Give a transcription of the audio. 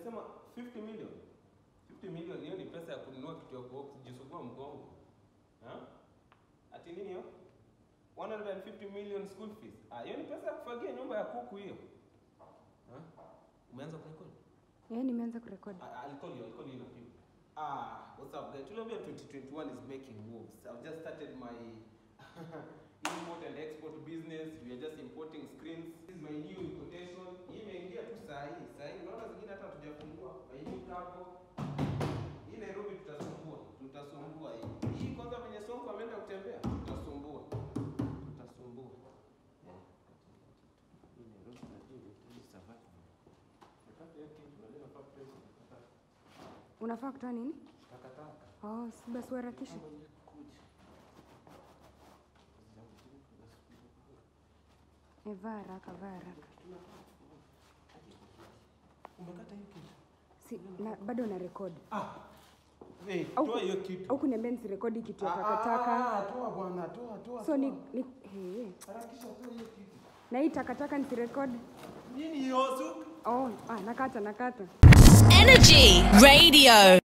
umesema 50 million 50 million hiyo ni pesa ya kununua kitu ya kujisugua mgongo ha? ati nini hiyo 150 million school fees ah hiyo ni pesa ya kufagia nyumba ya kuku hiyo ha? umeanza kurekodi Eh, nimeanza kurekodi. I- I'll call you. I'll call you in a few. Ah, what's up, guys? Tuliambia 2021 is making moves. I've just started my import and export business. We are just importing screens. This is my new importation. Hii imeingia tu saa hii. Saa hii unaona zingine hata hatujafungua. My new cargo. Hii Nairobi tutasumbua. Tutasumbua hii. Hii kwanza venye Sonko ameenda kutembea. Tutasumbua. Tutasumbua. Yeah. Hii Nairobi najua hii survive. Nakata hiyo kitu, unajua nafaa kutoa hizo takataka. Unafaa kutoa nini? Takataka. Oh, si basi uharakishe. Eh, vaa haraka, vaa haraka. Umekata hiyo kitu? Si, na, bado na rekodi. Eh, Au- toa hiyo kitu. Au kuniambia nisirekodi kitu ya Ah, ah, takataka. ah, toa bwana, toa, toa. So ni, toa. ni he. Harakisha toa hiyo kitu. Na hii takataka nisirekodi. Nini hiyo? Su- Oh, ah, nakata nakata. Energy Radio.